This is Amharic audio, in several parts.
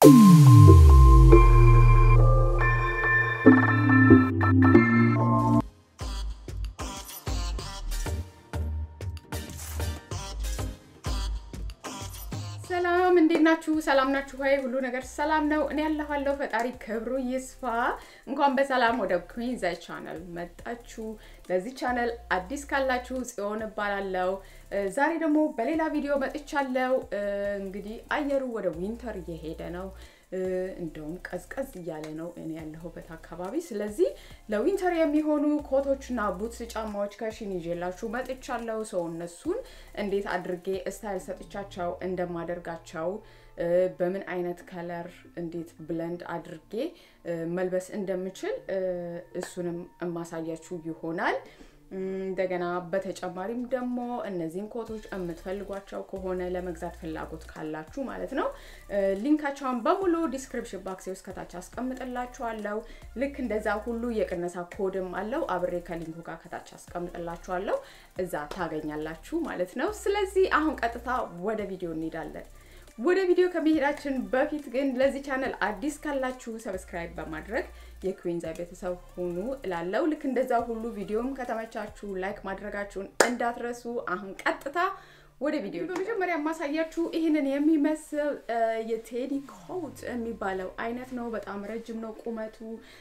ሰላም እንዴት ናችሁ? ሰላም ናችሁ ወይ? ሁሉ ነገር ሰላም ነው። እኔ ያለኋለሁ። ፈጣሪ ክብሩ ይስፋ። እንኳን በሰላም ወደ ኩዊን ዘ ቻናል መጣችሁ። ለዚህ ቻናል አዲስ ካላችሁ ጽዮን እባላለሁ። ዛሬ ደግሞ በሌላ ቪዲዮ መጥቻለሁ። እንግዲህ አየሩ ወደ ዊንተር እየሄደ ነው። እንደውም ቀዝቀዝ እያለ ነው እኔ ያለሁበት አካባቢ። ስለዚህ ለዊንተር የሚሆኑ ኮቶችና ቡትስ ጫማዎች ከሽን ይዤላችሁ መጥቻለሁ። ሰው እነሱን እንዴት አድርጌ ስታይል ሰጥቻቸው እንደማደርጋቸው በምን አይነት ከለር እንዴት ብለንድ አድርጌ መልበስ እንደምችል እሱንም የማሳያችሁ ይሆናል። እንደገና በተጨማሪም ደግሞ እነዚህን ኮቶች የምትፈልጓቸው ከሆነ ለመግዛት ፍላጎት ካላችሁ ማለት ነው ሊንካቸውን በሙሉ ዲስክሪፕሽን ባክስ ውስጥ ከታች አስቀምጥላችኋለሁ። ልክ እንደዛ ሁሉ የቅነሳ ኮድም አለው አብሬ ከሊንኩ ጋር ከታች አስቀምጥላችኋለሁ። እዛ ታገኛላችሁ ማለት ነው። ስለዚህ አሁን ቀጥታ ወደ ቪዲዮ እንሄዳለን። ወደ ቪዲዮ ከመሄዳችን በፊት ግን ለዚህ ቻናል አዲስ ካላችሁ ሰብስክራይብ በማድረግ የኩዊን ዛይ ቤተሰብ ሁኑ እላለው። ልክ እንደዛ ሁሉ ቪዲዮም ከተመቻችሁ ላይክ ማድረጋችሁን እንዳትረሱ። አሁን ቀጥታ ወደ ቪዲዮ። በመጀመሪያ የማሳያችሁ ይህንን የሚመስል የቴዲ ኮት የሚባለው አይነት ነው። በጣም ረጅም ነው ቁመቱ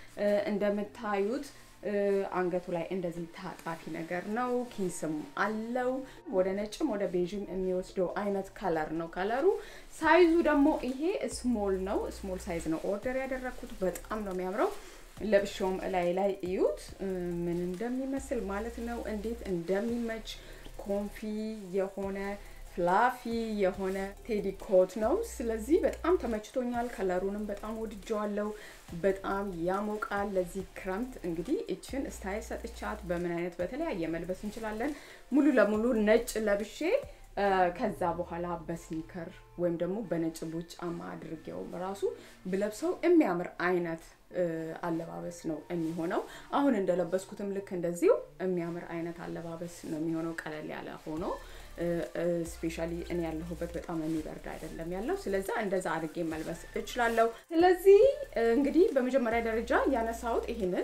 እንደምታዩት አንገቱ ላይ እንደዚህ ታጣፊ ነገር ነው። ኪስም አለው። ወደ ነጭም ወደ ቤዥም የሚወስደው አይነት ከለር ነው። ከለሩ ሳይዙ ደግሞ ይሄ ስሞል ነው። ስሞል ሳይዝ ነው ኦርደር ያደረግኩት። በጣም ነው የሚያምረው። ለብሼውም እላይ ላይ እዩት ምን እንደሚመስል ማለት ነው። እንዴት እንደሚመች ኮንፊ የሆነ ፍላፊ የሆነ ቴዲ ኮት ነው። ስለዚህ በጣም ተመችቶኛል። ከለሩንም በጣም ወድጀዋለሁ። በጣም ያሞቃል። ለዚህ ክረምት እንግዲህ እችን ስታይል ሰጥቻት በምን አይነት በተለያየ መልበስ እንችላለን። ሙሉ ለሙሉ ነጭ ለብሼ ከዛ በኋላ በስኒከር ወይም ደግሞ በነጭ ቡት ጫማ አድርጌው ራሱ ብለብሰው የሚያምር አይነት አለባበስ ነው የሚሆነው። አሁን እንደለበስኩትም ልክ እንደዚሁ የሚያምር አይነት አለባበስ ነው የሚሆነው። ቀለል ያለ ሆኖ ስፔሻሊ እኔ ያለሁበት በጣም የሚበርድ አይደለም ያለው። ስለዛ እንደዛ አድርጌ መልበስ እችላለሁ። ስለዚህ እንግዲህ በመጀመሪያ ደረጃ ያነሳሁት ይሄንን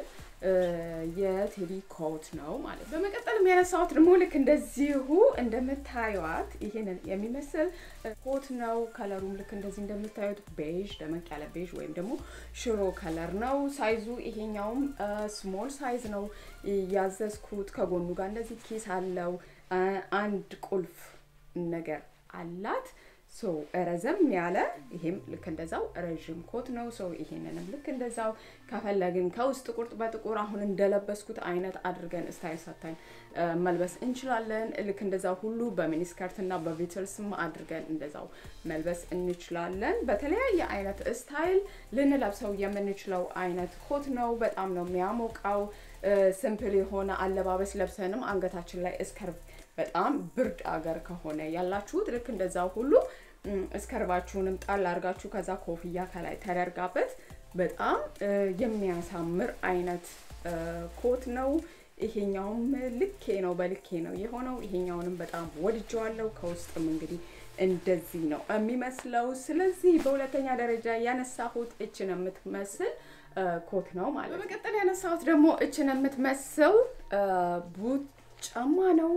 የቴዲ ኮት ነው ማለት ነው። በመቀጠል ያነሳሁት ደግሞ ልክ እንደዚሁ እንደምታዩት ይሄንን የሚመስል ኮት ነው። ከለሩም ልክ እንደዚህ እንደምታዩት ቤዥ፣ ደመቅ ያለ ቤዥ ወይም ደግሞ ሽሮ ከለር ነው። ሳይዙ ይሄኛውም ስሞል ሳይዝ ነው ያዘዝኩት። ከጎኑ ጋር እንደዚህ ኪስ አለው። አንድ ቁልፍ ነገር አላት። ሶ ረዘም ያለ ይሄም ልክ እንደዛው ረዥም ኮት ነው። ሶ ይሄንንም ልክ እንደዛው ከፈለግን ከውስጥ ቁርጥ በጥቁር አሁን እንደለበስኩት አይነት አድርገን ስታይል ሰታኝ መልበስ እንችላለን። ልክ እንደዛው ሁሉ በሚኒስከርት እና በቪትልስም አድርገን እንደዛው መልበስ እንችላለን። በተለያየ አይነት ስታይል ልንለብሰው የምንችለው አይነት ኮት ነው። በጣም ነው የሚያሞቃው። ሲምፕል የሆነ አለባበስ ለብሰንም አንገታችን ላይ እስከርቭ በጣም ብርድ አገር ከሆነ ያላችሁት ልክ እንደዛ ሁሉ እስከርባችሁንም ጣል አድርጋችሁ ከዛ ኮፍያ ከላይ ተደርጋበት በጣም የሚያሳምር አይነት ኮት ነው። ይሄኛውም ልኬ ነው በልኬ ነው የሆነው። ይሄኛውንም በጣም ወድጀዋለሁ። ከውስጥም እንግዲህ እንደዚህ ነው የሚመስለው። ስለዚህ በሁለተኛ ደረጃ ያነሳሁት እችን የምትመስል ኮት ነው ማለት ነው። በመቀጠል ያነሳሁት ደግሞ እችን የምትመስል ቡት ጫማ ነው።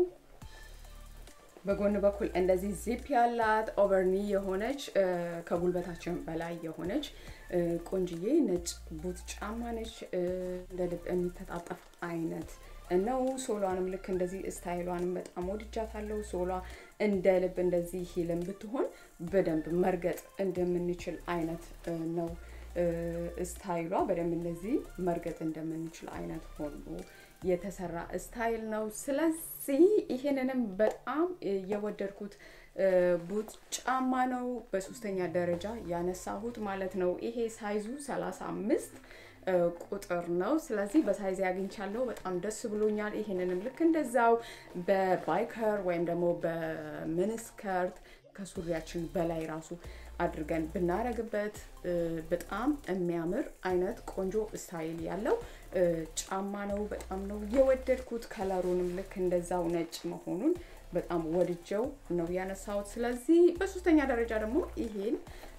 በጎን በኩል እንደዚህ ዚፕ ያላት ኦቨርኒ የሆነች ከጉልበታችን በላይ የሆነች ቆንጅዬ ነጭ ቡት ጫማ ነች። እንደ ልብ የሚተጣጠፍ አይነት ነው። ሶሏንም ልክ እንደዚህ ስታይሏንም በጣም ወድጃታለሁ። ሶሏ እንደ ልብ እንደዚህ ሂልም ብትሆን በደንብ መርገጥ እንደምንችል አይነት ነው ስታይሏ። በደንብ እንደዚህ መርገጥ እንደምንችል አይነት ሆኖ የተሰራ ስታይል ነው። ስለዚህ ይሄንንም በጣም የወደድኩት ቡት ጫማ ነው። በሶስተኛ ደረጃ ያነሳሁት ማለት ነው። ይሄ ሳይዙ 35 ቁጥር ነው። ስለዚህ በሳይዝ ያግኝቻለሁ። በጣም ደስ ብሎኛል። ይሄንንም ልክ እንደዛው በባይከር ወይም ደግሞ በሚኒስከርት ከሱሪያችን በላይ ራሱ አድርገን ብናረግበት በጣም የሚያምር አይነት ቆንጆ ስታይል ያለው ጫማ ነው። በጣም ነው የወደድኩት። ከለሩንም ልክ እንደዛው ነጭ መሆኑን በጣም ወድጀው ነው ያነሳሁት። ስለዚህ በሶስተኛ ደረጃ ደግሞ ይሄን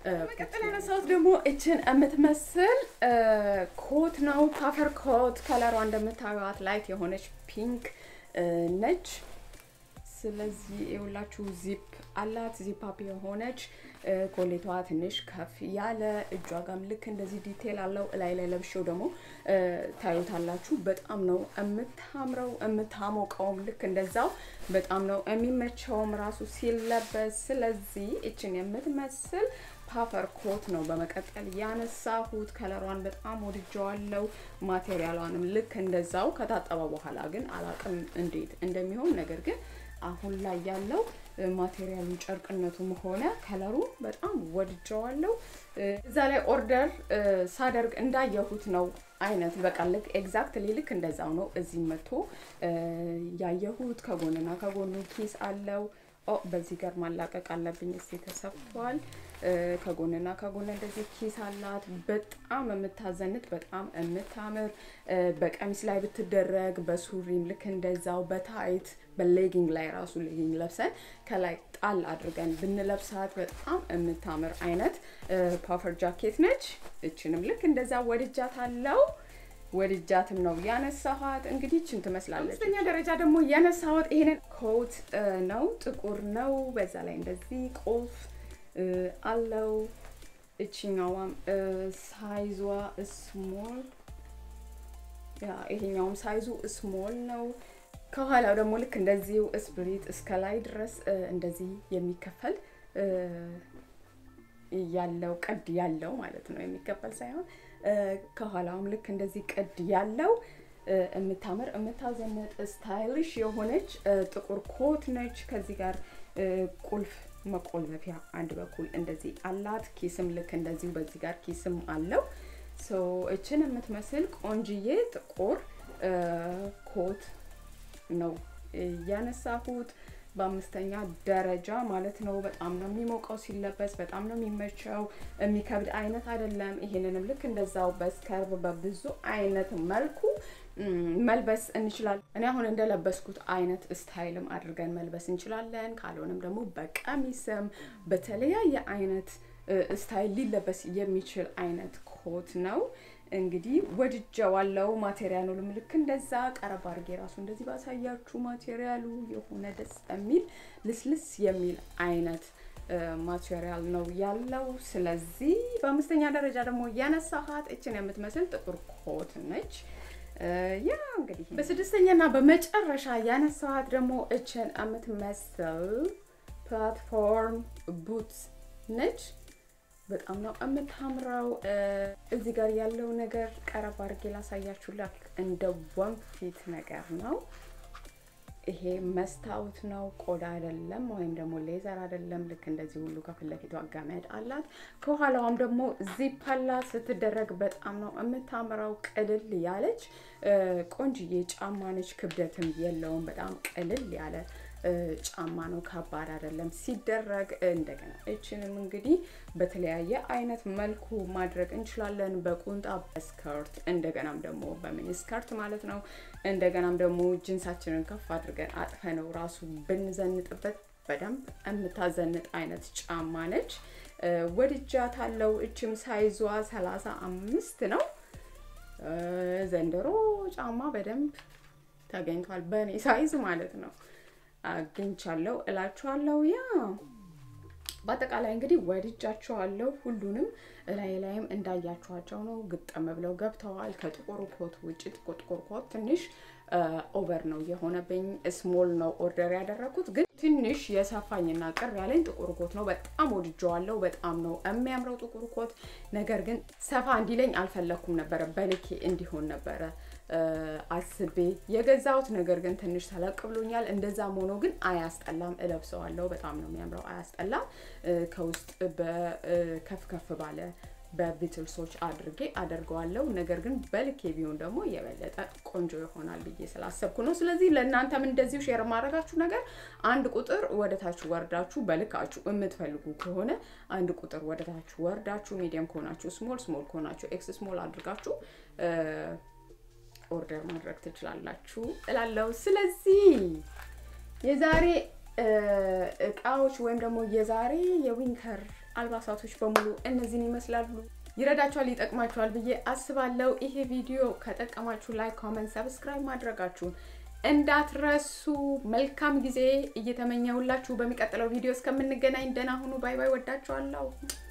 መቀጠል ያነሳሁት ደግሞ እችን የምትመስል ኮት ነው። ፓፈር ኮት ከለሯ እንደምታዩት ላይት የሆነች ፒንክ ነች። ስለዚህ የሁላችሁ ዚፕ አላት። ዚፕ አፕ የሆነች ኮሌቷ ትንሽ ከፍ ያለ እጇ ጋም ልክ እንደዚህ ዲቴል አለው። እላይ ላይ ለብሼው ደግሞ ታዩታላችሁ። በጣም ነው የምታምረው የምታሞቀውም ልክ እንደዛው በጣም ነው የሚመቸውም ራሱ ሲለበስ። ስለዚህ እችን የምትመስል ፓፈር ኮት ነው በመቀጠል ያነሳሁት። ከለሯን በጣም ወድጀዋለው። ማቴሪያሏንም ልክ እንደዛው ከታጠበ በኋላ ግን አላቅም እንዴት እንደሚሆን ነገር ግን አሁን ላይ ያለው ማቴሪያሉ ጨርቅነቱም ሆነ ከለሩ በጣም ወድጀዋለው። እዛ ላይ ኦርደር ሳደርግ እንዳየሁት ነው አይነት በቃ ልክ ኤግዛክትሊ ልክ እንደዛው ነው እዚህ መጥቶ ያየሁት። ከጎንና ከጎኑ ኪስ አለው። ኦ በዚህ ጋር ማላቀቅ አለብኝ። እስ ተሰፍቷል። ከጎንና ከጎን እንደዚህ ኪስ አላት። በጣም የምታዘንጥ በጣም የምታምር በቀሚስ ላይ ብትደረግ በሱሪም ልክ እንደዛው በታይት በሌጊንግ ላይ ራሱ ሌጊንግ ለብሰን ከላይ ጣል አድርገን ብንለብሳት በጣም የምታምር አይነት ፓፈር ጃኬት ነች። እችንም ልክ እንደዛ ወድጃት አለው ወድጃትም ነው ያነሳኋት። እንግዲህ ችን ትመስላለች። አምስተኛ ደረጃ ደግሞ ያነሳሁት ይሄንን ኮት ነው። ጥቁር ነው። በዛ ላይ እንደዚህ ቁልፍ አለው። እችኛዋም ሳይዟ ስሞል፣ ይሄኛውም ሳይዙ ስሞል ነው። ከኋላው ደግሞ ልክ እንደዚሁ ስፕሪት እስከ ላይ ድረስ እንደዚህ የሚከፈል ያለው ቅድ ያለው ማለት ነው። የሚከፈል ሳይሆን ከኋላውም ልክ እንደዚህ ቅድ ያለው የምታምር የምታዘነጥ ስታይሊሽ የሆነች ጥቁር ኮት ነች። ከዚህ ጋር ቁልፍ መቆለፊያ አንድ በኩል እንደዚህ አላት። ኪስም ልክ እንደዚሁ በዚህ ጋር ኪስም አለው። ሶ እችን የምትመስል ቆንጅዬ ጥቁር ኮት ነው ያነሳሁት በአምስተኛ ደረጃ ማለት ነው። በጣም ነው የሚሞቀው ሲለበስ፣ በጣም ነው የሚመቸው። የሚከብድ አይነት አይደለም። ይሄንንም ልክ እንደዛው በስከርብ በብዙ አይነት መልኩ መልበስ እንችላለን። እኔ አሁን እንደለበስኩት አይነት ስታይልም አድርገን መልበስ እንችላለን። ካልሆነም ደግሞ በቀሚስም በተለያየ አይነት ስታይል ሊለበስ የሚችል አይነት ኮት ነው። እንግዲህ ወድጀዋለው። ማቴሪያሉንም ልክ እንደዛ ቀረብ አድርጌ ራሱ እንደዚህ ባሳያችሁ ማቴሪያሉ የሆነ ደስ የሚል ልስልስ የሚል አይነት ማቴሪያል ነው ያለው። ስለዚህ በአምስተኛ ደረጃ ደግሞ ያነሳኋት እችን የምትመስል ጥቁር ኮት ነች። ያ እንግዲህ በስድስተኛና በመጨረሻ ያነሳኋት ደግሞ እችን የምትመስል ፕላትፎርም ቡትስ ነች። በጣም ነው የምታምረው። እዚህ ጋር ያለው ነገር ቀረብ አድርጌ ላሳያችሁ። ላክ እንደ ወንፊት ነገር ነው። ይሄ መስታወት ነው፣ ቆዳ አይደለም፣ ወይም ደግሞ ሌዘር አይደለም። ልክ እንደዚህ ሁሉ ከፊት ለፊቷ ገመድ አላት። ከኋላዋም ደግሞ ዚፕ አላት። ስትደረግ በጣም ነው የምታምረው። ቅልል ያለች ቆንጅዬ ጫማ ነች። ክብደትም የለውም። በጣም ቅልል ያለ ጫማ ነው። ከባድ አይደለም ሲደረግ። እንደገና እችንም እንግዲህ በተለያየ አይነት መልኩ ማድረግ እንችላለን። በቁንጣ በስከርት፣ እንደገናም ደግሞ በሚኒ ስከርት ማለት ነው። እንደገናም ደግሞ ጅንሳችንን ከፍ አድርገን አጥፈ ነው ራሱ ብንዘንጥበት በደንብ የምታዘንጥ አይነት ጫማ ነች። ወድጃታለሁ። እችም ሳይዟ ሰላሳ አምስት ነው። ዘንድሮ ጫማ በደንብ ተገኝቷል። በእኔ ሳይዝ ማለት ነው አግኝቻለሁ እላችኋለሁ። ያ በአጠቃላይ እንግዲህ ወድጃቸዋለሁ። ሁሉንም እላይ ላይም እንዳያችኋቸው ነው ግጥም ብለው ገብተዋል። ከጥቁሩ ኮት ውጭ ጥቁር ጥቁር ኮት ትንሽ ኦቨር ነው የሆነብኝ። ስሞል ነው ኦርደር ያደረኩት፣ ግን ትንሽ የሰፋኝና ቅር ያለኝ ጥቁር ኮት ነው። በጣም ወድጀዋለሁ። በጣም ነው የሚያምረው ጥቁር ኮት። ነገር ግን ሰፋ እንዲለኝ አልፈለኩም ነበረ፣ በልኬ እንዲሆን ነበረ አስቤ የገዛሁት ነገር ግን ትንሽ ተለቅ ብሎኛል። እንደዛም ሆኖ ግን አያስጠላም፣ እለብሰዋለሁ። በጣም ነው የሚያምረው፣ አያስጠላም። ከውስጥ በከፍ ከፍ ባለ በቢትልሶች አድርጌ አደርገዋለሁ። ነገር ግን በልኬ ቢሆን ደግሞ የበለጠ ቆንጆ ይሆናል ብዬ ስላሰብኩ ነው። ስለዚህ ለእናንተም እንደዚሁ ሼር ማድረጋችሁ ነገር አንድ ቁጥር ወደታችሁ ወርዳችሁ በልካችሁ የምትፈልጉ ከሆነ አንድ ቁጥር ወደታችሁ ወርዳችሁ ሚዲየም ከሆናችሁ ስሞል፣ ስሞል ከሆናችሁ ኤክስ ስሞል አድርጋችሁ ኦርደር ማድረግ ትችላላችሁ እላለሁ። ስለዚህ የዛሬ እቃዎች ወይም ደግሞ የዛሬ የዊንተር አልባሳቶች በሙሉ እነዚህን ይመስላሉ። ይረዳችኋል፣ ይጠቅማችኋል ብዬ አስባለሁ። ይሄ ቪዲዮ ከጠቀማችሁ ላይክ፣ ኮመንት፣ ሰብስክራይብ ማድረጋችሁን እንዳትረሱ። መልካም ጊዜ እየተመኘሁላችሁ በሚቀጥለው ቪዲዮ እስከምንገናኝ ደህና ሁኑ። ባይ ባይ። ወዳችኋለሁ።